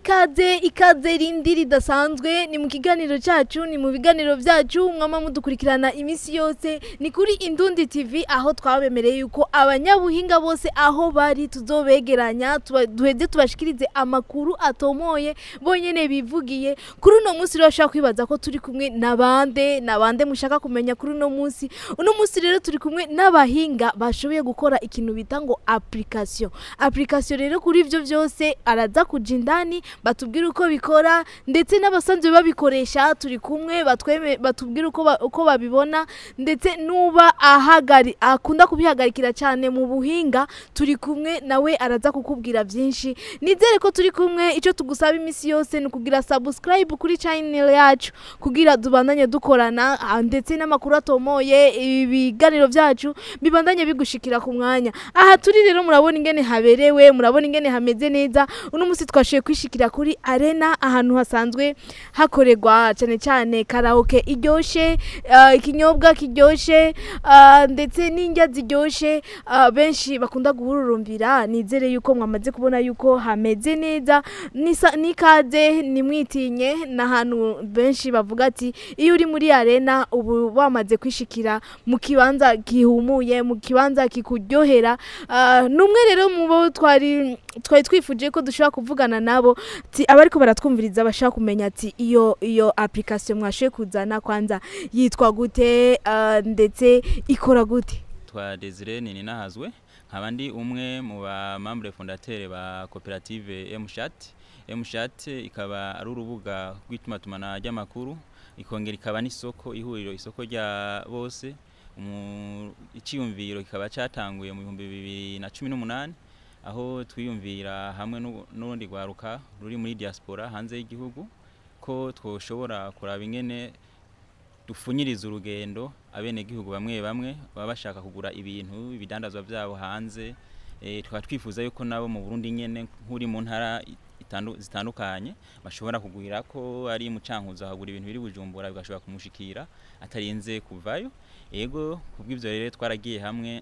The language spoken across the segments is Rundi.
ikaze ikaze rindi ridasanzwe ni mu kiganiro cyacu ni mu biganiro byacu mwama mudukurikirana iminsi yose ni kuri indundi tv aho twabemereye yuko abanyabuhinga bose aho bari tuzobegeranya tuba- duheze tubashikirize amakuru atomoye bonyene bivugiye kuri uno munsi rero bashaka kwibaza ko turi kumwe na bande na bande mushaka kumenya kuri uno munsi uno munsi rero turi kumwe n'abahinga bashoboye gukora ikintu bita ngo application application rero kuri ivyo vyose araza kuja indani batubwira uko bikora ndetse n'abasanzwe babikoresha turi kumwe batweme batubwira uko ba- uko babibona ndetse nuba ahagari akunda kubihagarikira cyane mu buhinga turi kumwe nawe araza kukubwira byinshi nizere ko turi kumwe icyo tugusaba iminsi yose ni ukugira subscribe kuri channel yacu kugira tubandanye dukorana ah, ndetse n'amakuru atomoye ibiganiro byacu bibandanye bigushikira ku mwanya aha turi rero murabona ingene haberewe murabona ingene hameze neza uno munsi twashoboye kwishikira kuri arena ahantu hasanzwe hakorerwa cyane cyane karaoke iryoshe ah, ikinyobwa kiryoshe ah, ndetse n'indya ziryoshe ah, benshi bakunda guhururumbira nizere yuko mwamaze kubona yuko hameze neza nisa- n'ikaze nimwitinye n'ahantu benshi bavuga ati iyo uri muri arena ubu wamaze kwishikira mu kibanza gihumuye mu kibanza kikuryohera Ah, n'umwe rero mu bo twari twari twifuje ko dushobora kuvugana nabo ati abariko baratwumviriza bashaka kumenya ati iyo iyo application mwashoye kuzana kwanza yitwa gute ah, ndetse ikora gute twa Desire nini nahazwe nkaba ndi umwe mu ba membre fondateur ba koperative Mshat Mshat ikaba ari urubuga rw'itumatumana ry'amakuru ikongera ikaba n'isoko ihuriro isoko rya bose Umu- iciyumviro kikaba cyatanguye mu bihumbi bibiri na cumi n'umunani aho twiyumvira hamwe n'u- n'urundi rwaruka ruri muri diaspora hanze y'igihugu ko twoshobora kuraba ingene dufunyiriza urugendo abenegihugu bamwe bamwe baba bashaka kugura ibintu ibidandazwa byabo hanze e, tukaba twifuza yuko nabo mu Burundi nyene nk'uri mu ntara itandu- zitandukanye bashobora kugurira ko ari mu cankuzo akagura ibintu biri bujumbura bigashobora kumushikira atarinze kuvayo ego kubw'ivyo rero twaragiye hamwe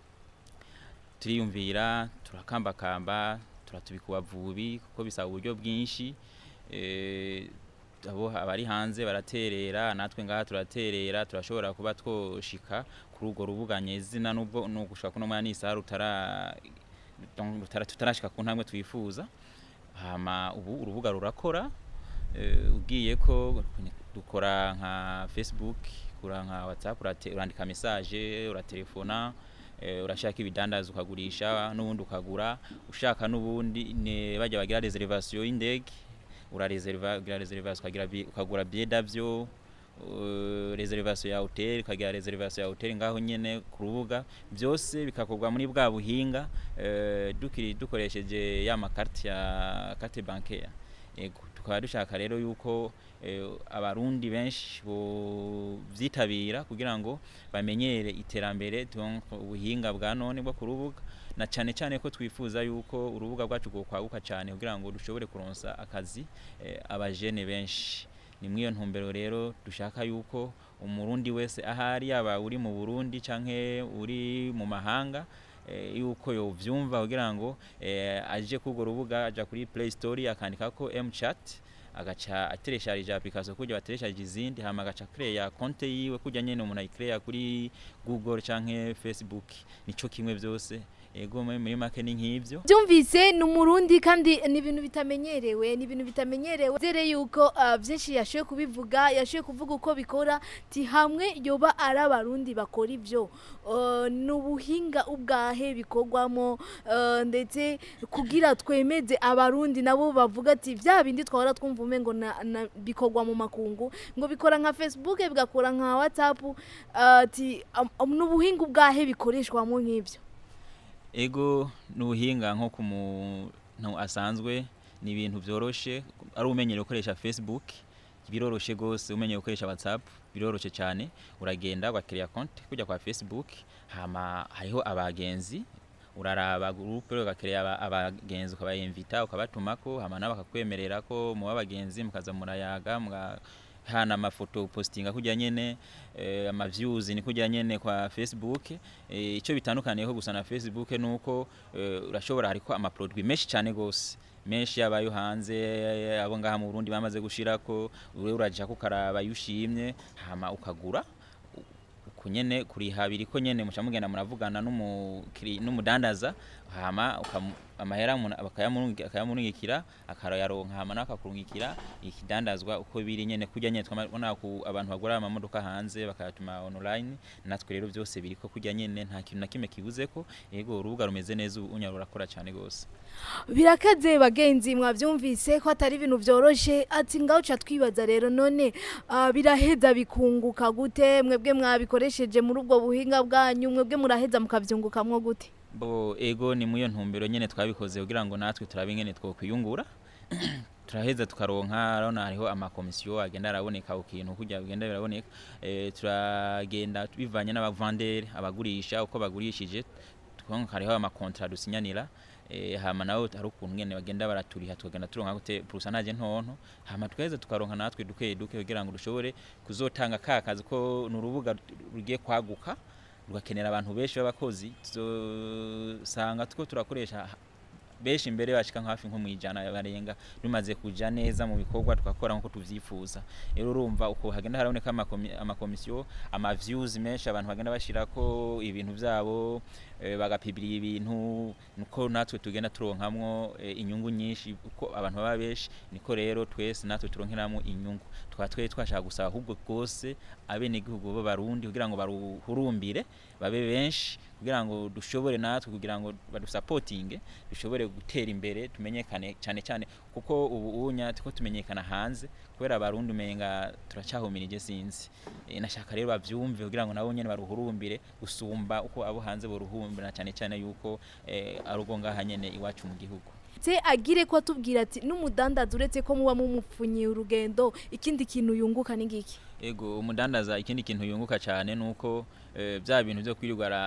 turiyumvira turakambakamba turatubika ubavubi kuko bisaba uburyo bwinshi eh, abo abari hanze baraterera natwe ngaha turaterera turashobora kuba twoshika kuri urwo rubuga nyezina nubwo nugushaka kuno mwanya n'isaha rutara donc rutara tutarashika ku ntambwe twifuza hama ubu urubuga rurakora eh, ugiye ko dukora nka Facebook kura nka WhatsApp urate- urandika message uratelefona eh, urashaka ibidandaza ukagurisha n'ubundi ukagura ushaka n'ubundi ne bajya bagira reservation y'indege urareserva ugira reservation ukagira bi- ukagura billet d'avion uh, reservation ya hotel ukagira reservation ya hotel ngaho nyene ku rubuga byose bikakorwa muri bwa buhinga eh, dukiri dukoresheje ya makarti ya carte bancaire ego tukaba dushaka rero yuko eh, abarundi benshi bo vyitabira kugira ngo bamenyere iterambere donc ubuhinga bwa none bwo ku rubuga na cyane cyane ko twifuza yuko urubuga rwacu kwaguka cyane kugira ngo dushobore kuronsa akazi eh, abajene benshi ni muri iyo ntumbero rero dushaka yuko umurundi wese ahari yaba uri mu burundi canke uri mu mahanga eh, yuko yovyumva kugira ngo eh, aje kurwo rubuga aja kuri play store akandikako mchat agaca ateresharije application kujya bateresharije izindi hama agaca creya konte yiwe kujya nyene umuntu ayicreya kuri google canke facebook nico kimwe vyose ego muri muri make ni nk'ivyo byumvise ni umurundi kandi ni ibintu bitamenyerewe ni ibintu bitamenyerewe zere yuko ah, byinshi yashoboye kubivuga yashoboye kuvuga uko bikora ti hamwe yoba ari abarundi bakora ibyo Uh, ni ubuhinga ubwahe bikorwamo uh, ndetse kugira twemeze abarundi nabo bavuga ati bya bindi twahora twumva umengo na, na, bikorwa mu makungu ngo bikora nka facebook bigakora nka whatsapp uh, ati um, ni ubuhinga ubwahe bikoreshwamo nk'ibyo ego n'ubuhinga nko ku muntu asanzwe ni ibintu byoroshe ari umenyereye gukoresha facebook biroroshe gose umenyereye gukoresha whatsapp biroroshe cyane uragenda ugakiriya konti kujya kwa facebook hama hariho abagenzi uraraba groupe ugakiriya aba- abagenzi ukabayimvita ukabatumako hama nabo bakakwemerera ko muba abagenzi mukaza murayaga muga hana amafoto postinga kujya nyene eh, ama views ni kujya nyene kwa Facebook eh, ico bitandukaniyeho gusa na Facebook nuko eh, urashobora hariko ama produit menshi cyane gose menshi yabayo hanze abo ngaha mu Burundi bamaze gushirako wewe uraja kukaraba yushimye hama ukagura uko nyene kuriha biriko nyene muca mugenda muravugana n'umukiri- n'umudandaza hama ukamu- amahera umuntu bakayamurungi- akayamurungikira akayaronka hama nawe akakurungikira ikidandazwa uko biri nyene kurya nyene twabona ku abantu bagura amamodoka hanze bakayatuma online natwe rero byose biriko kurya nyene nta kintu na kimwe kibuzeko yego urubuga rumeze neza ubu unya rurakora cane gose birakaze bagenzi mwabyumvise ko atari ibintu byoroshe ati ngaho uca twibaza rero none ah, biraheza bikunguka gute mwebwe mwabikoresheje muri ubwo buhinga bwanyu mwebwe muraheza mukabyungukamwo gute bo ego ni muyo ntumbero nyene twabikoze kugira ngo natwe turabe ingene twokwiyungura turaheza tukaronka urabona hariho amakomisiyo agenda araboneka ku kintu kugira bigenda biraboneka eh, turagenda bivanye n'abavandere abagurisha uko bagurishije tukonka hariho amakontra dusinyanira eh, hama nawe hari ukuntu ngene bagenda baraturiha tukagenda turonka gute pourcentage ntonto hama tukaheza tukaronka natwe duke duke kugira ngo dushobore kuzotanga ka kazi ko ni urubuga rugiye kwaguka rugakenera abantu benshi b'abakozi tuzosanga tuko turakoresha benshi imbere bashika nka hafi nko mu ijana barenga bimaze kuja neza mu bikorwa tukakora nkuko tuvyifuza rero urumva uko hagenda haraboneka amakomi- amakomisiyo ama views menshi abantu bagenda bashirako ibintu vyabo eh, bagapibirira ibintu nuko natwe tugenda turonkamwo eh, inyungu nyinshi uko abantu baba benshi niko rero twese natwe turonkeramwo inyungu tukaba twe twashaka gusaba ahubwo rwose abenegihugu b'abarundi kugira ngo baruhurumbire babe benshi kugira ngo dushobore natwe kugira ngo badusapotinge dushobore gutera imbere tumenyekane cyane cyane kuko ubu unya tuko tumenyekana hanze kubera abarundi umenga turacyahumirije sinzi e, nashaka rero bavyumve kugira ngo nabo nyene baruhurumbire gusumba uko abo hanze boruhurumbira cyane cyane yuko eh, ari ubwo ngaha nyene iwacu mu gihugu se agire ko atubwira ati n'umudandaza uretse ko muba mumupfunyiye urugendo ikindi kintu yunguka ni ngiki ego umudandaza ikindi kintu yunguka cyane nuko eh, bya bintu byo kwirirwa ara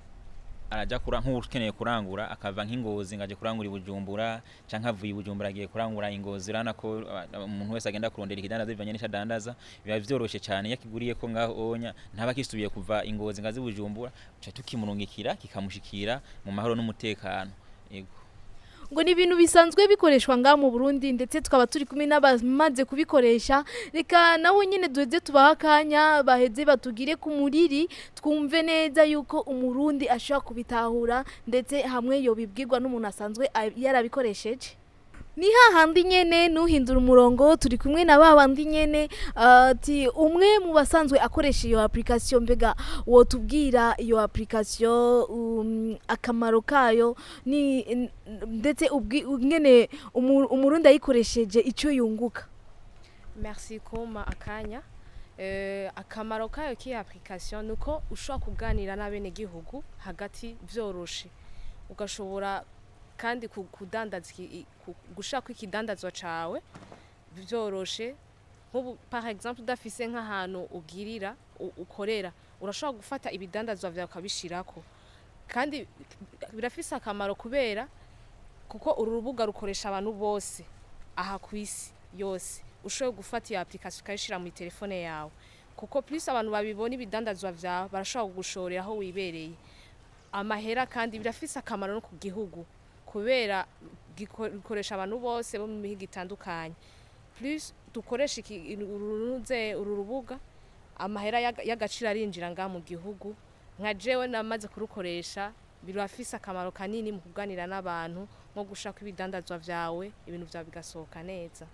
araja kura nk'ukeneye kurangura akava nk'ingozi ngaje kurangura ibujumbura canke avuye ibujumbura agiye kurangura ingozi urana ko uh, umuntu wese agenda kurondera ikidandaza bivanye n'ico adandaza biba vyoroshe cyane iyo akiguriye ko ngaho onya ntaba kisubiye kuva ingozi ngazi ibujumbura ca tukimurungikira kikamushikira mu mahoro n'umutekano ego ngo ni ibintu bisanzwe bikoreshwa ngaha mu Burundi ndetse tukaba turi kumwe n'abamaze kubikoresha reka nawe nyine duheze tubaha akanya baheze batugire ku muriri twumve neza yuko umurundi ashobora kubitahura ndetse hamwe yobibwirwa n'umuntu asanzwe a- yarabikoresheje ni hahandi nyene nuhindura umurongo turi kumwe na babandi nyene ati umwe mu basanzwe akoresha iyo application mbega wotubwira iyo application um, akamaro kayo ni n- ndetse ubwi- ngene umu- umurundi ayikoresheje icyo yunguka merci kumpa akanya Eh, akamaro kayo k'iyi application ni uko ushobora kuganira n'abenegihugu hagati byoroshe ugashobora kandi ku- kudandaza iki- i- ku- gushaka ikidandazwa cawe byoroshe nk'ubu par exemple udafise nk'ahantu ugirira u- ukorera urashobora gufata ibidandazwa vyawe ukabishirako kandi birafise akamaro kubera kuko uru rubuga rukoresha abantu bose aha ku isi yose ushoboye gufata iyo application ukayishira muri telefone yawe kuko plus abantu babibona ibidandazwa vyawe barashobora kugushorera aho wibereye amahera kandi birafise akamaro no ku gihugu kubera giko- gikoresha abantu bose bo mu mihigo itandukanye plus dukoresha iki- urunuze uru rubuga amahera y'aga- y'agaciro arinjira ngaha mu gihugu nka jewe namaze kurukoresha birafise akamaro kanini mu kuganira n'abantu nko gushaka ibidandazwa vyawe ibintu vyawe bigasohoka neza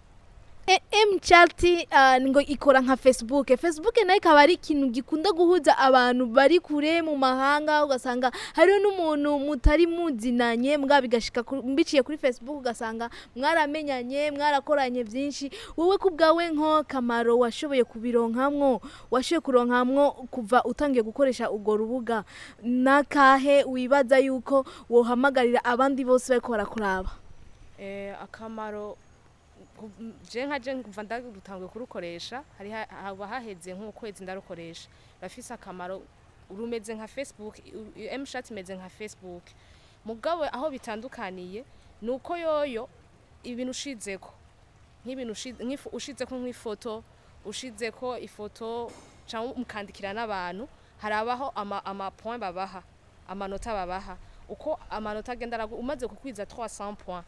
mchat uh, ngo ikora nka facebook facebook nayo ikaba ari ikintu gikunda guhuza abantu bari kure mu mahanga ugasanga hariho n'umuntu mutari muzinanye mbwa bigashika ku- mbiciye kuri facebook ugasanga mwaramenyanye mwarakoranye byinshi wowe ku bwawe nko kamaro washoboye kubironkamwo washoboye kuronkamwo kuva utangiye gukoresha urwo rubuga nakahe wibaza yuko wohamagarira abandi bose bariko barakuraba eh, akamaro ku- m- je nka je kuva ndarutanguye kurukoresha hari ha- haba haheze nk'ukwezi ndarukoresha rafise akamaro rumeze nka facebook u- mshat imeze nka facebook mugabo aho bitandukaniye ni uko yoyo ibintu ushizeko nk'ibintu ushi- nk'ifu- ushizeko nk'ifoto ushizeko ifoto cyangwa mukandikira n'abantu harabaho ama, ama point babaha amanota babaha uko amanota agenda aragu- umaze kukwiza 300 point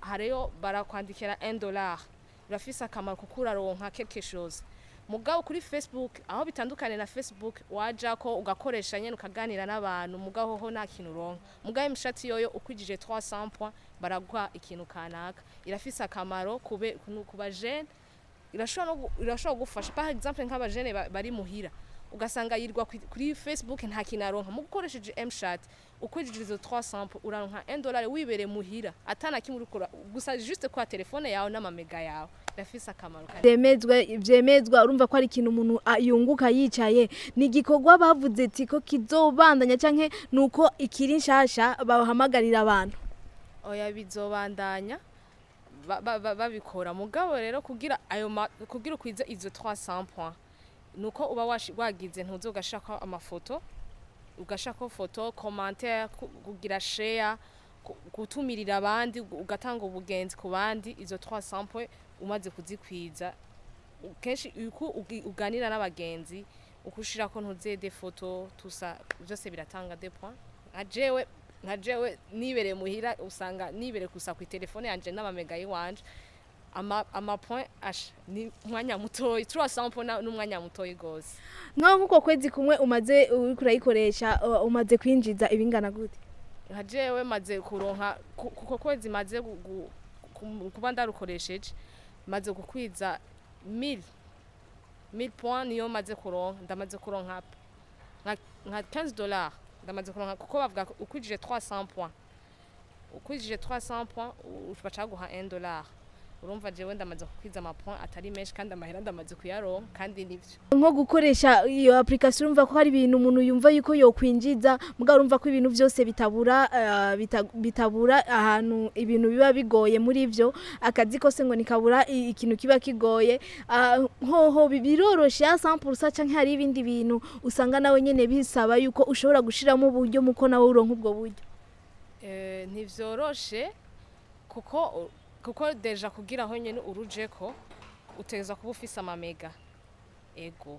hariyo barakwandikira 1 dollar birafise akamaro kuko uraronka quelque chose mugabo kuri facebook aho bitandukanye na facebook waja ko ugakoresha nyene ukaganira n'abantu mugabo ho nta kintu uronka mugabo imishati yoyo ukwijije 300 points baraguha ikintu kanaka irafise akamaro kube ku bajene irashobora no gu- irashobora gufasha par exemple nk'abajene ba- bari muhira ugasanga yirwa kuri- kuri facebook nta kintu aronka mu gukoresheje mshat ukwijije izo 300 po uranka 1 dollar wibereye muhira atana kimwe urikora gusa juste kwa telefone yawe n'amamega yawe irafise akamaro kanini. byemezwe byemezwa urumva ko ari ikintu umuntu a- yunguka yicaye ni igikorwa bavuze ati ko kizobandanya canke nuko ikiri nshasha bahamagarira abantu oya bizobandanya ba- ba- ba- babikora mugabo rero kugira ayo ma- kugira ukwize izo 300 points nuko uba washi- wagize ntuze ugashaka amafoto ugashaka foto commentaire ku- kugira share ku- gutumirira abandi gu- ugatanga ubugenzi ku bandi izo 300 points umaze kuzikwiza u- kenshi uko ugi- uganira n'abagenzi uko ushirako ntuze de foto tusa byose biratanga de points nka jewe nka jewe nibereye muhira usanga nibereye gusa ku telefone yanje n'amamega yiwanje ama ama point asha ni umwanya mutoyi 300 points na- n'umwanya mutoyi gose nkaho nk'uko kwezi kumwe umaze uriko urayikoresha uh, umaze kwinjiza ibingana gute nka jewe maze kuronka ku- kuko kwezi maze gu- gu- kum- kuba ndarukoresheje maze gukwiza 1000 1000 points niyo maze kuronka ndamaze kuronka nka nka 15 dollars ndamaze kuronka kuko bavuga ko ukwijije 300 points ukwijije 300 points u- bacaguha 1 dollar urumva jewe ndamaze kukwiza ama points atari menshi kandi amahera ndamaze kuyaronka kandi nivyo nko gukoresha iyo application urumva ko hari ibintu umuntu yumva yuko yokwinjiza mugabo urumva ko ibintu byose bitabura uh, bita, bitabura ahantu ibintu biba bigoye muri byo akazi kose ngo nikabura i- ikintu kiba kigoye uh, hoho bi- biroroshe ya 100% canke hari ibindi bintu usanga nawe nyene bisaba yuko ushobora gushiramo uburyo muko nawe uronka ubwo buryo Eh, ntivyoroshe kuko kuko deja kugira aho nyene urujeko utegerezwa kuba ufise amamega ego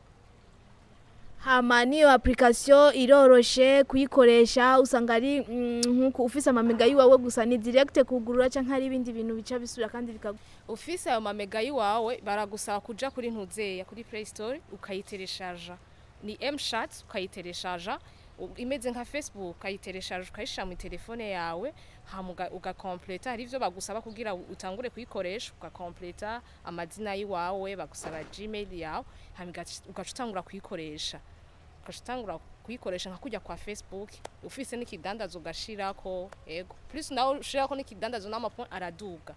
hama niyo application iroroshe kuyikoresha usanga ari mm, nkuko ufise amamega yiwawe gusa ni direct kugurura canke hari ibindi bintu bica bisubira kandi bikagu ufise ayo mamega yiwawe baragusaba kuja kuri ntuzeya kuri play store ukayitereshaja ni mshat ukayitereshaja u- imeze nka facebook ukayitereshaja ukayishira mu telefone yawe hama uga- ugakompleta hari ivyo bagusaba kugira u- utangure kuyikoresha ugakompleta amazina yiwawe bagusaba gmail yawe hama ugaca ugaca utangura kuyikoresha ugaca utangura kuyikoresha nka kujya kwa facebook ufise n'ikidandazo ugashirako ego plus nawe ushirako n'ikidandazo n'amapon araduga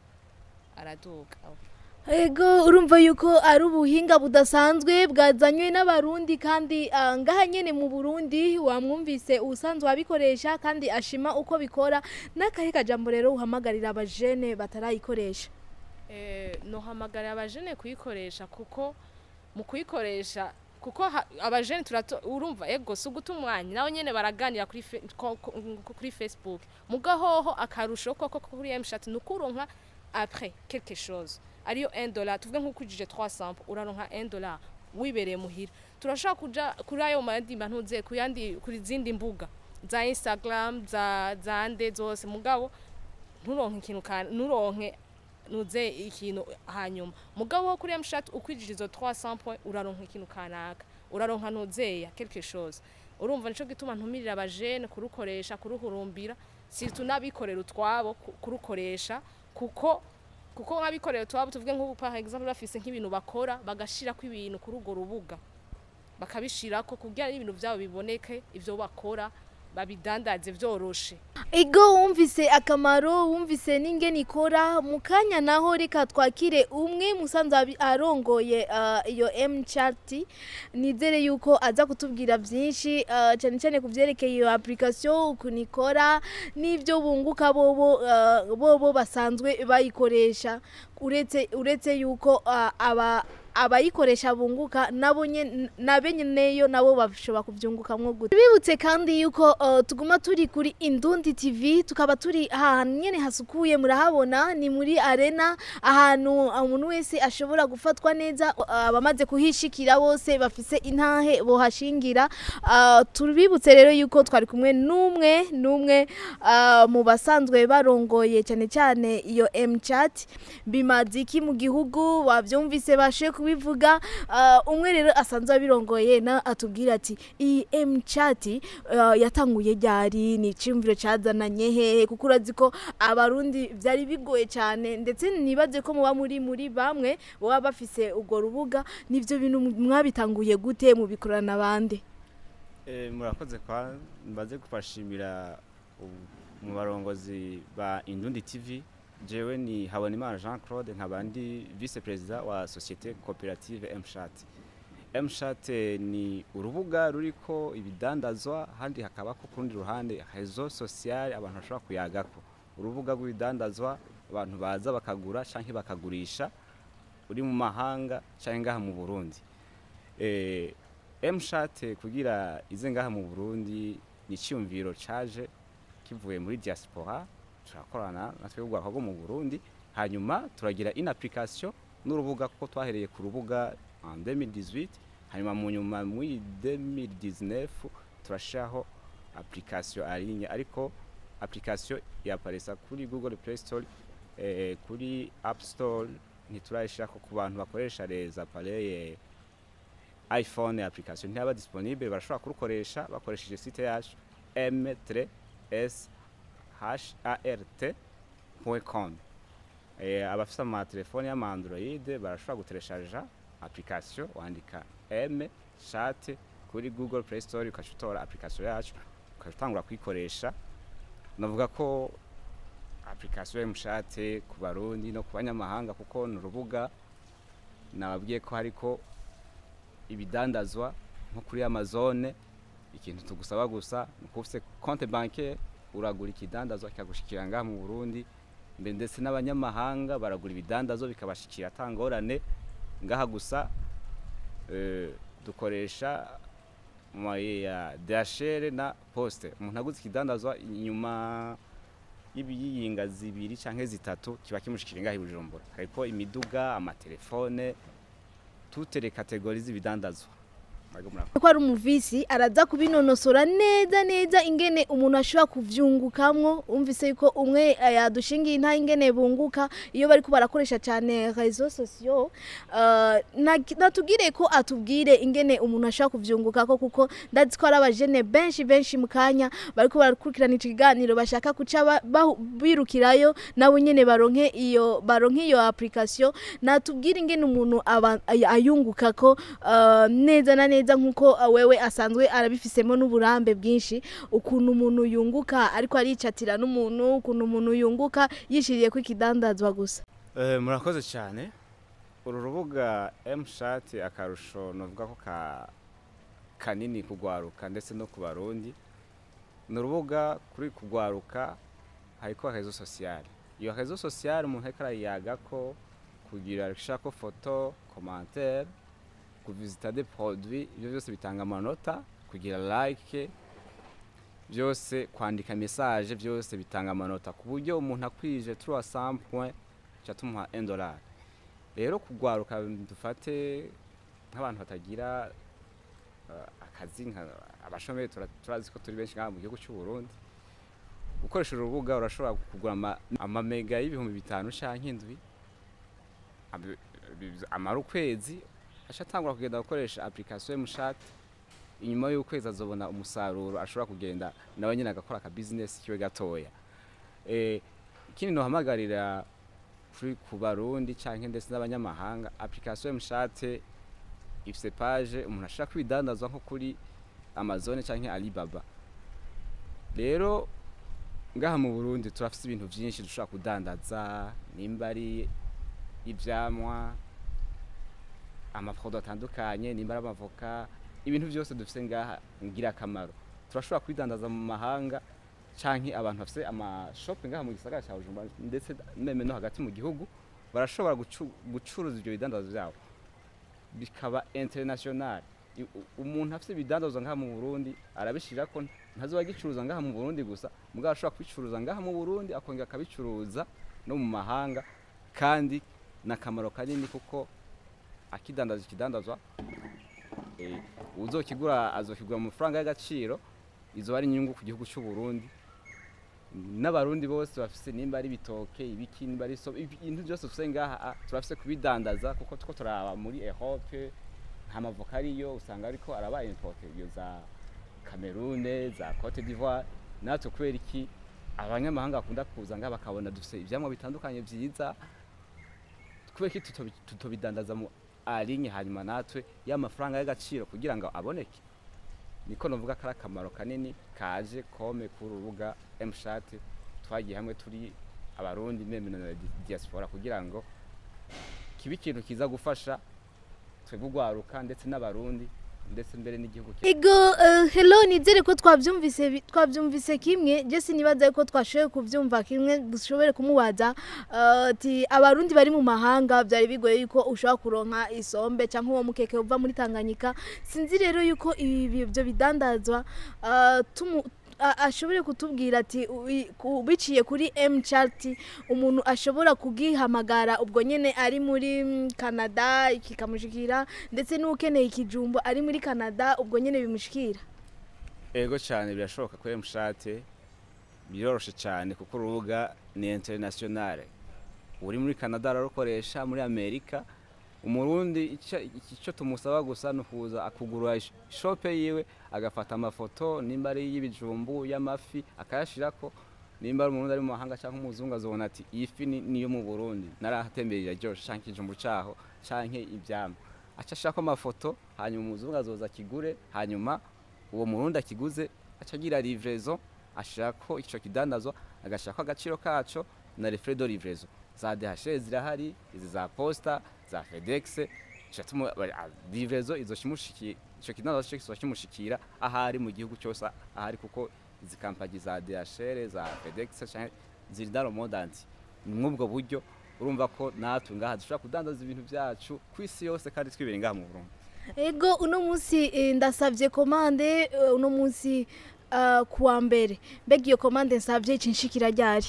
araduga Ego urumva yuko ari ubuhinga budasanzwe bwazanywe n'abarundi kandi ah, ngaha nyene mu Burundi wamwumvise usanzwe abikoresha kandi ashima uko bikora n'akahe kajambo rero uhamagarira abajene batarayikoresha Eh, nohamagarira abajene kuyikoresha kuko mu kuyikoresha kuko ha- abajene turato urumva ego si uguta umwanya nawe nyene baraganira kuri fe- ko- ko- kuri facebook mugahoho akarusho koko kuri mshat ni ukuronka après quelque chose ariyo 1 dollar tuvuge nk'ukujije 300 uraronka 1 dollar wibereye muhira turashaka kuja kuri ayo mandi ntuze kuyandi kuri zindi mbuga za instagram za za nde zose mugabo nturonke ikintu kan nturonke nuze ikintu hanyuma mugabo wo kuri mshat ukwijije izo 300 points uraronka ikintu kanaka uraronka nuzeya quelque chose urumva nico gituma ntumirira abajene kurukoresha kuruhurumbira surtout n'abikorera utwabo ku- kurukoresha kuko kuko nk'abikorera utwabo tuvuge nk'ubu par exemple bafise nk'ibintu bakora bagashirako ibintu kuri urwo rubuga bakabishirako kugira ibintu vyabo biboneke ivyo bakora babidandaze vyoroshe Ego wumvise akamaro wumvise n'ingene ikora mu kanya naho reka twakire umwe musanzwe abi- arongoye ah, iyo M chart nizere yuko aza kutubwira byinshi ah, cyane cyane ku byerekeye iyo application ukuntu ikora n'ibyo bunguka bobo ah, bobo basanzwe bayikoresha uretse uretse yuko ah, aba abayikoresha bunguka nabo nye- na beneyo nabo bashobora kubyungukamwo gute bibutse kandi yuko uh, tuguma turi kuri Indundi TV tukaba turi ahantu nyene hasukuye murahabona ni muri arena ahantu umuntu wese ashobora gufatwa neza uh, abamaze kuhishikira bose bafise intahe bohashingira uh, tubibutse rero yuko twari kumwe n'umwe n'umwe uh, mu basanzwe barongoye cyane cyane iyo mchat bimaze iki mu gihugu bavyumvise bashe kubivuga uh, umwe rero asanzwe abirongoye na atubwira ati iyi mchat uh, yatanguye ryari ni iciyumviro cazananye hehe kuko urazi ko abarundi vyari bigoye cyane ndetse nibaze ko muba muri muri bamwe baba bafise urwo rubuga nivyo bintu mwabitanguye gute mubikorana bande Eh, murakoze kwa mbaze kubashimira ubu- mu barongozi ba Indundi TV jewe ni Habonimana Jean Claude nkabandi vice president wa societe coopérative Mshat Mshat ni urubuga ruriko ibidandazwa handi hakaba ko kurundi ruhande réseau social abantu bashobora kuyagako urubuga rw'ibidandazwa abantu baza bakagura canke bakagurisha uri mu mahanga canke ngaha mu Burundi eh mshat kugira ize ngaha mu Burundi ni icyumviro caje kivuye muri diaspora turakorana natwe ubwako bwo mu Burundi hanyuma turagira in application n'urubuga kuko twahereye ku rubuga en 2018 hanyuma mu nyuma muri 2019 turashaho application aligne ariko application yaparesa kuri Google Play Store eh, kuri App Store ntiturayishako ku bantu bakoresha les appareils iphone application ntiyaba disponible barashobora kurukoresha bakoresheje site yacu m3shart.com eh, abafite amatelefone y'ama android barashobora gutereshaja application wandika m chat kuri google play store ukaca utora application yacu ukaca utangura kuyikoresha navuga ko application ya mshate ku barundi no ku banyamahanga kuko ni urubuga nababwiye ko hariko ibidandazwa nko kuri amazone ikintu tugusaba gusa ni ukuba ufite konte banke uragura ikidandazwa kikagushikira ngaha mu burundi mbe ndetse n'abanyamahanga baragura ibidandazwa bikabashikira atangorane ngaha gusa eh, dukoresha moye ya dashere na poste umuntu aguze ikidandazwa inyuma y'ibiyinga zibiri canke zitatu kiba kimushikira ngaha i bujumbura hariko imiduga amatelefone toutes les catégories z'ibidandazwa Mwebwe murakoze. ko ari umuvisi araza kubinonosora neza neza ingene umuntu ashobora kuvyungukamwo umvise yuko umwe eh, yadushingiye inta ingene bunguka iyo bariko barakoresha cyane réseaux sociaux uh, natubwire ko atubwire ingene umuntu ashobora kuvyungukako kuko ndazi ko ari abajene benshi benshi mu kanya bariko barakurikirana ico kiganiro bashaka kuca ba- bahu- birukirayo nabo nyene baronke iyo baronke iyo application natubwire ingene umuntu aba- ay- ayungukako uh, neza na neza nkuko uh, wewe asanzwe arabifisemo n'uburambe bwinshi ukuntu umuntu yunguka ariko aricatira n'umuntu ukuntu umuntu yunguka yishiriye ko ikidandazwa gusa Eh, murakoze cyane uru rubuga mshat akarusho novuga ko ka kanini kugwaruka ndetse no ku barundi ni urubuga kuri kugwaruka hariko rezo sociale iyo rezo sociale umuntu ariko arayagako kugira ashako foto commentaire kuvisita des produits ibyo byose bitanga amanota kugira like byose kwandika message byose bitanga amanota ku buryo umuntu akwije 300 point cha tumuha 1 dollar rero kugwaruka dufate nk'abantu batagira uh, akazi nka abashomeri tura- turazi ko turi benshi ngaha mu gihugu cy'u Burundi ukoresha urubuga urashobora kugura ama- amamega y'ibihumbi bitanu canke indwi Abi- bi- amara ukwezi aca atangura kugenda gukoresha application y'umushati inyuma y'ukwezi azobona umusaruro ashobora kugenda nawe nyine agakora aka business kiwe gatoya eh, ikindi nohamagarira kuri ku barundi canke ndetse n'abanyamahanga application y'umushate ifise page umuntu ashaka kwidandazwa nko kuri amazone canke alibaba rero ngaha mu burundi turafise ibintu vyinshi dushobora kudandaza nimba ari ivyamwa amaprodo atandukanye nimba ari amavoka ibintu byose dufise ngaha ngira akamaro turashobora kwidandaza mu mahanga canke abantu bafise amashope ngaha mu gisagara ca Bujumbura ndetse meme no hagati mu gihugu barashobora gucu- gucuruza ivyo bidandazo vyabo bikaba international I- u- umuntu afite ibidandazwa ngaha mu Burundi arabishira ko ntazoba agicuruza ngaha mu Burundi gusa mugabo ashobora kubicuruza ngaha mu Burundi akongera akabicuruza no mu mahanga kandi n'akamaro kanini kuko akidandaza ikidandazwa eh, uzokigura azokigura mu mafaranga y'agaciro izo ari inyungu ku gihugu cy'u Burundi n'abarundi bose bafise nimba ari ibitoke ibiki nimba ari so ibintu byose dufise ngaha ah, turafise kubidandaza kuko tuko turaba muri Europe nta mavoka ariyo usanga ariko arabaye importe iyo za Cameroon za Cote d'Ivoire natwe kubera iki abanyamahanga bakunda kuza ngaha bakabona dufise ivyamwa bitandukanye vyiza kubera iki tutobi- tutobidandaza mu alinye hanyuma natwe y'amafaranga y'agaciro kugira ngo aboneke niko novuga ko ari akamaro kanini kaje kome ku rubuga mshat twagiye hamwe turi abarundi meme na di- diaspora kugira ngo kibe ikintu kiza gufasha twebwe ugwaruka ndetse n'abarundi ndetse mbere n'igihugu cyacu. Ego uh, hello nizere ko twavyumvise bi- twavyumvise kimwe je sinibaza ko twashoboye kuvyumva kimwe dushobore kumubaza uh, ati abarundi bari mu mahanga byari bigoye yuko ushobora kuronka isombe canke uwo mukeke uva muri Tanganyika sinzi rero yuko ibi byo bidandazwa uh, tumu a- ashobore kutubwira ati ui- ku- biciye kuri M chart umuntu ashobora kugihamagara ubwo nyene ari muri mm, Canada kikamushikira ndetse n'ukeneye ikijumbo ari muri Canada ubwo nyene bimushikira ego cyane birashoboka kuri mshat biroroshe cyane kuko urubuga ni international uri muri Canada ararukoresha muri Amerika umurundi icyo icyo tumusaba gusa ni ukuza akugura ish- shope yiwe agafata amafoto nimba ari y'ibijumbu y'amafi akayashirako nimba ari umurundi ari mu mahanga cyangwa umuzungu azobona ati iyi fi ni niyo mu Burundi narahatemberera ryoshe canke ikijumbu caho canke ivyamwa aca ashako amafoto hanyuma umuzungu azoza akigure hanyuma uwo murundi akiguze aca agira livraison ashirako ico kidandazwa agashirako agaciro kaco na les frais de livraison za DHL zirahari izi za posta za FedEx cyatuma livraison izoshimushikira ico kidandazwa cyo kizoba kimushikira ahari mu gihugu cyose ahari kuko izi kampani za DHL za FedEx canke ziri dans le monde entier ni mwubwo buryo urumva ko natwe ngaha dushobora kudandaza ibintu byacu ku isi yose kandi twibere ngaha mu Burundi ego uno munsi eh, ndasavye komande eh, uno munsi uh, kuwa mbere mbega iyo komande nsavye icinshikira ryari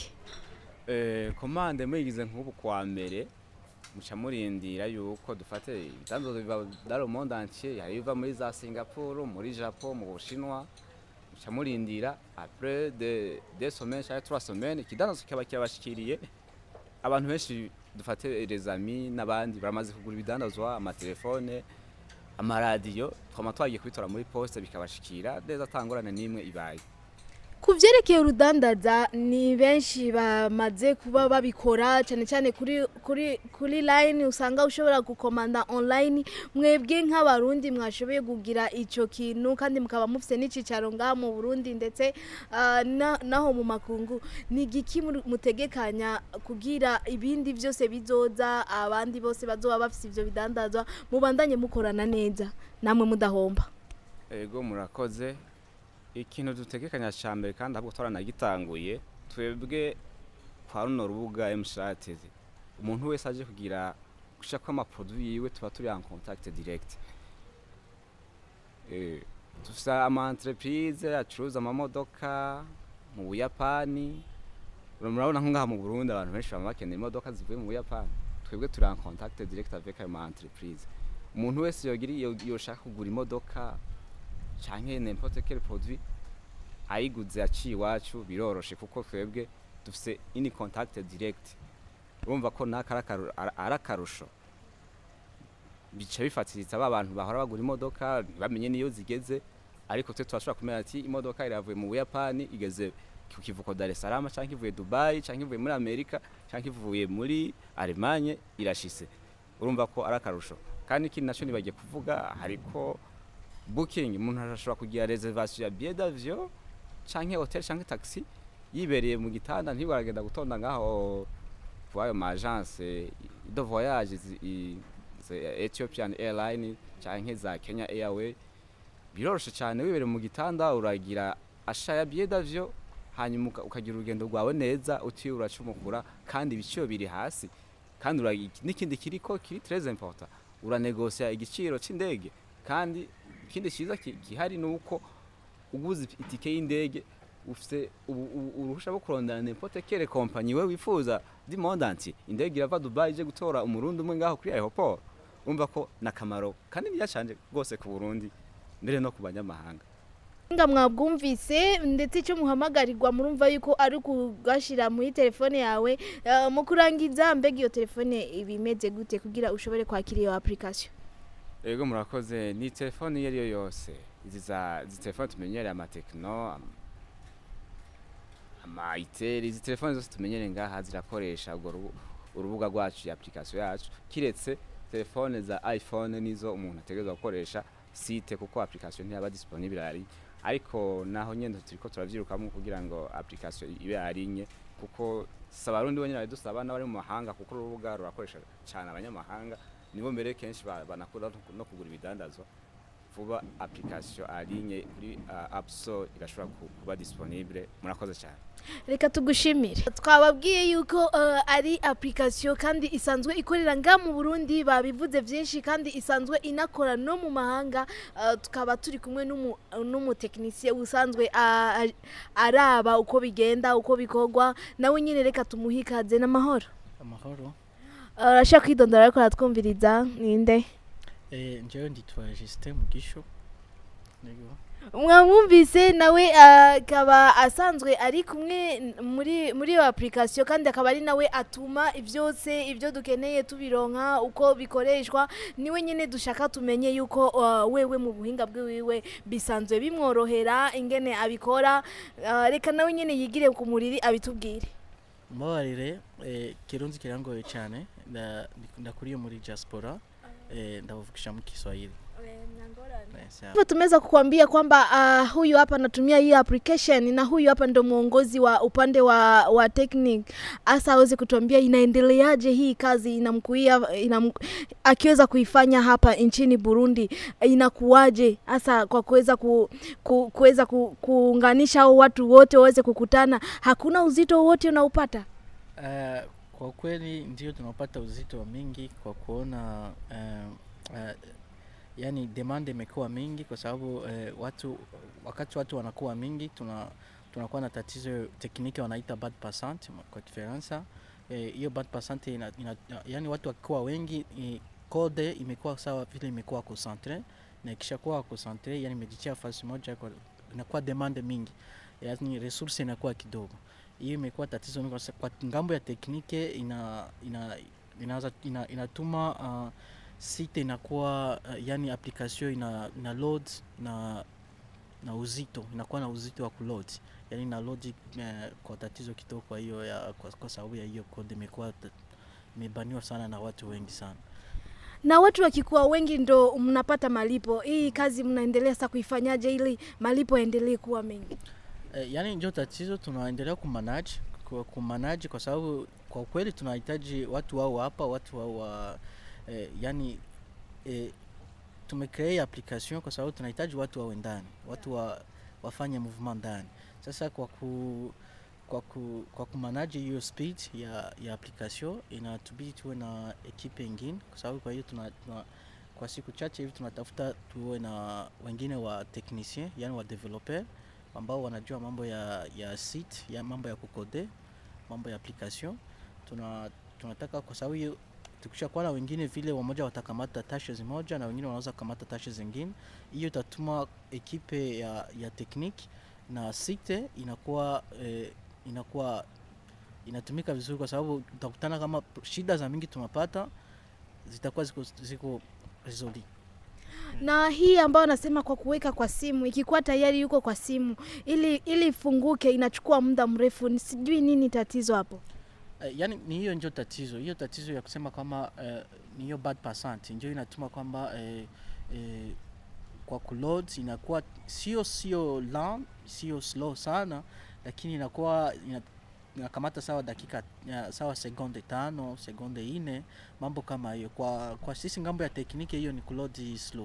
Eh, komande muyigize nk'ubu kwa mbere muca murindira yuko dufate ibidandazo biva dans le monde entier hari biva muri za Singapore muri Japon mu Bushinwa muca murindira après de deux semaines cyangwa trois semaines ikidandazo kikaba kirabashikiriye abantu benshi dufate les amis n'abandi baramaze kugura ibidandazwa amatelefone amaradiyo twama twagiye kubitora muri poste bikabashikira neza atangorane n'imwe ibaye ku vyerekeye urudandaza ni benshi bamaze kuba babikora cyane cyane kuri kuri kuri line usanga ushobora gukomanda online mwebwe nk'abarundi mwashoboye kugira ico kintu kandi mukaba mufise n'icicaro ngaha mu Burundi ndetse ah, na- naho mu makungu ni igiki muri- mutegekanya kugira ibindi vyose bizoza abandi bose bazoba bafise ivyo bidandazwa mubandanye mukorana neza namwe mudahomba ego murakoze ikintu dutegekanya cya mbere kandi ahubwo twaranagitanguye twebwe kwa runo rubuga mshat umuntu wese aje kugira gushaka amaproduit yiwe tuba turi en contact direct Eh, dufise ama entreprise acuruza amamodoka mu buyapani murabona nko ngaha mu burundi abantu benshi baba bakeneye imodoka zivuye mu buyapani twebwe turi en contact direct avec ayo ma entreprise umuntu wese yogira yo- yoshaka kugura imodoka canke n'importe quel produit ayiguze aciye iwacu biroroshe kuko twebwe dufise ini contact direct urumva ko naka ari akaru- ara- ari akarusho bica bifatiritsa ba bantu bahora bagura imodoka ntibamenye niyo zigeze ariko twe turashobora kumenya ati imodoka iravuye mu buyapani igeze ku kivuko dar es salaam canke ivuye dubai canke ivuye muri amerika canke ivuye muri allemagne irashise urumva ko ari akarusho kandi ikindi naco nibagiye kuvuga hariko booking umuntu arashobora kugira reservation ya billet d'avion canke hotel canke taxi yibereye mu gitanda ntibwo aragenda gutonda ngaho kwayo ma agence de voyage zi- i- ze- Ethiopian Airline canke za Kenya Airway biroroshe cyane wibereye mu gitanda uragira asha ya billet d'avion hanyuma uka- ukagira urugendo rwawe neza utiwe uracumukura kandi ibiciro biri hasi kandi ura- n'ikindi kiriko kiri très important uranegosia igiciro c'indege kandi ikindi cyiza ki- gihari ni uko uguze itike y'indege ufite ubu- ubu- uruhusha rwo kurondana n'impote kere kompanyi we wifuza di mondanti indege irava dubai ije gutora umurundi umwe ngaho kuri aeroport umva ko nakamaro kanini yacanje rwose ku burundi mbere no ku banyamahanga nga mwabwumvise ndetse icyo muhamagarirwa murumva yuko ari ukugashyira muri telefone yawe eh, mu kurangiza mbega iyo telefone iba imeze gute kugira ushobore kwakira iyo application Ego murakoze ni telefone iyo ari yo yose izi za izi telefone tumenyereye amatekino am- ama iteri izi telefone zose tumenyereye ngaha zirakoresha urwo rubu- urubuga rwacu ya application yacu kiretse telefone za iphone nizo umuntu ategerezwa gukoresha site kuko application ntiyaba disponible ari ariko naho nyene turiko turavyirukamo kugira ngo application ibe arinye kuko si abarundi bonyene babidusaba n'abari mu mahanga kuko urubuga rurakoresha cyane abanyamahanga nibo mbere kenshi ba- banakunda no ku- no kugura ibidandazwa vuba application alinye kuri uh, app store igashobora ku- kuba disponible murakoze cyane reka tugushimire twababwiye yuko eh, ari application kandi isanzwe ikorera nga mu burundi babivuze byinshi kandi isanzwe inakora no mu mahanga eh, tukaba turi kumwe n'umu- n'umutekinisiye usanzwe a- a- araba uko bigenda uko bikorwa nawe nyine reka tumuhe ikaze n'amahoro amahoro arashaka kwidondora ariko aratwumviriza ninde eh, njyewe nditwa Justin Mugisho Yego. mwamwumvise nawe akaba asanzwe ari kumwe n- muri muri iyo application kandi akaba ari nawe atuma byose ibyo dukeneye tubironka uko bikoreshwa niwe nyine dushaka tumenye yuko uh, wewe mu buhinga bwiwiwe bisanzwe bimworohera ingene abikora uh, reka nawe nyine yigire ku muriri abitubwire mbabarire eh, kirundi kirangoye cyane nda- ndakuriye muri diaspora eh, ndavugisha mu Kiswahili Eh, sawa. Hivyo tumeweza kukuambia kwamba uh, huyu hapa anatumia hii application na huyu hapa ndo mwongozi wa upande wa, wa technique hasa aweze kutuambia inaendeleaje hii kazi inamkuia inam, akiweza kuifanya hapa nchini Burundi inakuwaje hasa kwa kuweza ku, ku, kuweza ku, kuunganisha hao watu wote waweze kukutana hakuna uzito wote unaupata Eh, kwa kweli ndio tunapata uzito wa mingi kwa kuona eh, eh, yani demand imekuwa mingi kwa sababu eh, watu wakati watu wanakuwa mingi tuna tunakuwa na tatizo tekniki wanaita bad passant kwa Kifaransa. Eh, Hiyo bad passant ina, ina, yani watu wakiwa wengi i, code imekuwa sawa vile imekuwa concentre na ikishakuwa concentre yani imejitia fasi moja kwa, inakuwa demand mingi yani resource inakuwa kidogo hiyo imekuwa tatizo mingi kwa sa- kwa ngambo ya teknike ina ina inaanza ina, inatuma uh, site inakuwa uh, yani application ina, ina load na na uzito inakuwa na uzito wa kuload yani ina load uh, kwa tatizo kidogo kwa hiyo ya kwa, kwa sababu ya hiyo code imekuwa ta- imebaniwa sana na watu wengi sana na watu wakikuwa wengi ndo mnapata malipo hii kazi mnaendelea sasa kuifanyaje ili malipo yaendelee kuwa mengi Eh, yani ndio tatizo tunaendelea kumanage kwa kumanage kwa sababu kwa kweli tunahitaji watu wao hapa watu wao wa eh, yani eh, tumecreate application kwa sababu tunahitaji watu wawe ndani watu wa, wafanye movement ndani sasa kwa ku kwa ku, kwa kumanage hiyo speed ya, ya application inatubidi tuwe na ekipe ingine kwa sababu kwa hiyo tuna, tuna kwa siku chache hivi tunatafuta tuwe na wengine wa technicien yani wa developer ambao wanajua mambo ya, ya site ya mambo ya kukode mambo ya application tuna, tunataka kwa sababu hiyo tukishakuwa na wengine vile wamoja watakamata tashe zimoja na wengine wanaweza kamata tashe zingine hiyo itatuma ekipe ya, ya technique na site inakuwa eh, inakuwa inatumika vizuri kwa sababu utakutana kama shida za mingi tunapata zitakuwa ziko, ziko resoli na hii ambayo nasema kwa kuweka kwa simu ikikuwa tayari yuko kwa simu ili ili ifunguke inachukua muda mrefu Ni sijui nini tatizo hapo Uh, yani ni hiyo ndio tatizo hiyo tatizo ya kusema kwamba uh, ni hiyo bad percent ndio inatuma kwamba uh, uh, kwa kuload inakuwa sio sio long sio slow sana lakini inakuwa ina, inakamata sawa dakika ya, sawa sekunde tano sekunde ine mambo kama hiyo kwa kwa sisi ngambo ya tekniki hiyo ni kuload slow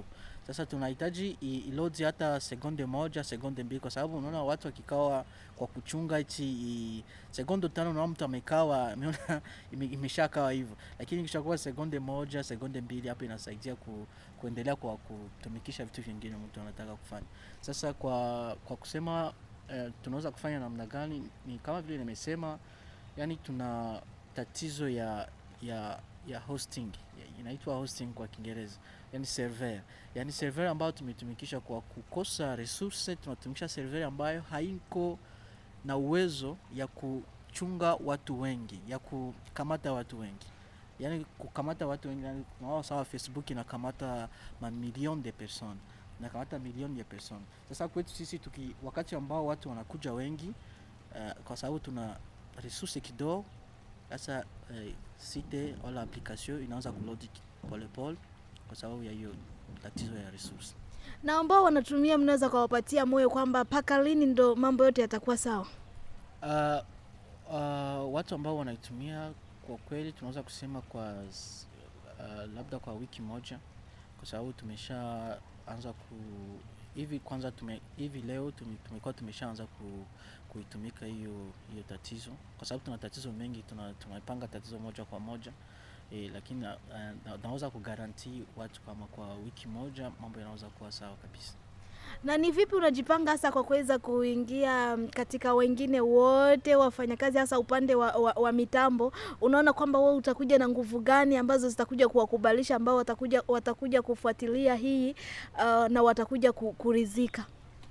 Sasa tunahitaji i- ilodi hata sekunde moja, sekunde mbili, kwa sababu unaona watu wakikawa kwa kuchunga hichi i- sekunde tano, unaona mtu amekawa ameona ime- imeshakawa hivyo, lakini ikishakuwa sekunde moja, sekunde mbili, hapo inasaidia ku, kuendelea kwa kutumikisha vitu vingine mtu anataka kufanya. Sasa kwa kwa kusema eh, tunaweza kufanya namna gani, ni kama vile nimesema, yani tuna tatizo ya ya ya hosting ya- inaitwa hosting kwa Kiingereza, yani server, yani server ambayo tumetumikisha kwa kukosa resource, tunatumikisha server ambayo haiko na uwezo ya kuchunga watu wengi, ya kukamata watu wengi yani kukamata watu wengi yani, unaona sawa Facebook inakamata mamilioni de personnes nakamata milioni ya personnes. Sasa kwetu sisi tuki, wakati ambao watu wanakuja wengi uh, kwa sababu tuna resource kidogo, sasa uh, site wala application inaanza kulodi polepole kwa sababu ya hiyo tatizo ya resource. na ambao wanatumia mnaweza kuwapatia moyo kwamba mpaka lini ndo mambo yote yatakuwa sawa Uh, uh, watu ambao wanaitumia kwa kweli tunaweza kusema kwa s- uh, labda kwa wiki moja, kwa sababu tumeshaanza ku hivi kwanza tume, hivi leo tume- tumekuwa tumeshaanza ku, kuitumika hiyo hiyo tatizo, kwa sababu tuna tatizo mengi, tuna tunapanga tatizo moja kwa moja e, lakini uh, na, naweza kugaranti watu kama kwa wiki moja mambo yanaweza kuwa sawa kabisa. na ni vipi unajipanga hasa kwa kuweza kuingia mm, katika wengine wote wafanyakazi hasa upande wa, wa, wa mitambo unaona kwamba wewe utakuja na nguvu gani ambazo zitakuja kuwakubalisha ambao watakuja watakuja kufuatilia hii uh, na watakuja ku, kurizika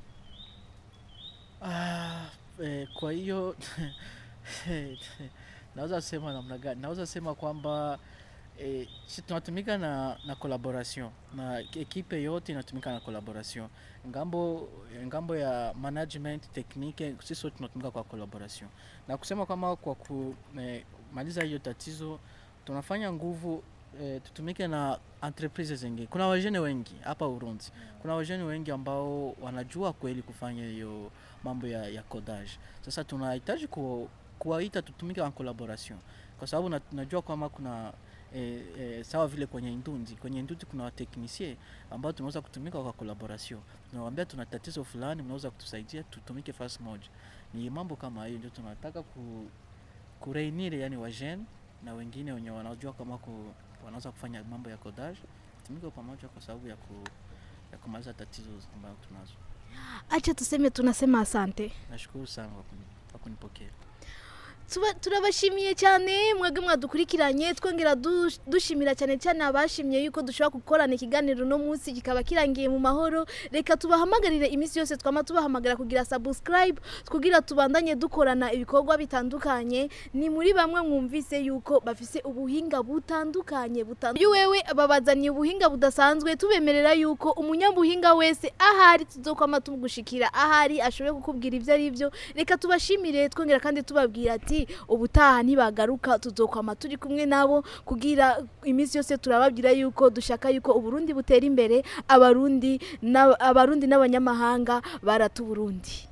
Ah, eh, kwa hiyo naweza sema namna gani? Naweza sema kwamba eh, si tunatumika na, na collaboration na ekipe yote inatumika na collaboration. Ngambo ngambo ya management technique, sisi wote tunatumika kwa collaboration, na kusema kwamba kwa kumaliza hiyo tatizo tunafanya nguvu eh, tutumike na entreprise zingine. Kuna wajene wengi hapa Urundi, kuna wajene wengi ambao wanajua kweli kufanya hiyo mambo ya, ya codage. Sasa tunahitaji ku, kuwaita tutumike en collaboration, kwa sababu na, najua kwamba kuna e, e, sawa vile kwenye Indundi, kwenye Indundi kuna wateknisie ambao tunaweza kutumika kwa collaboration. Tunawaambia tuna tatizo fulani, mnaweza kutusaidia tutumike fasi moja. Ni mambo kama hiyo ndio tunataka ku, kureunir yani wajene na wengine wenye wanajua kama ku, wanaweza kufanya mambo ya codage tumike pamoja kwa sababu ya, ku, ya kumaliza tatizo ambayo tunazo. acha tuseme tunasema asante Nashukuru sana kwa kuni- kwa kunipokea. Tuba- turabashimiye cyane mwebwe mwadukurikiranye twongera du- dushimira cyane cyane abashimye yuko dushobora gukorana ikiganiro no munsi kikaba kirangiye mu mahoro reka tubahamagarire iminsi yose twama tubahamagara kugira subscribe kugira tubandanye dukorana ibikorwa bitandukanye ni muri bamwe mwumvise yuko bafise ubuhinga butandukanye butandukanye wewe babazaniye ubuhinga budasanzwe tubemerera yuko umunyabuhinga wese ahari tuzokwama tumugushikira ahari ashoboye kukubwira ibyo ari byo reka tubashimire twongera kandi tubabwira ati ubutaha ntibagaruka tuzokwama turi kumwe nabo kugira iminsi yose turababwira yuko dushaka yuko uburundi butera imbere abarundi n'ab- abarundi n'abanyamahanga barata uburundi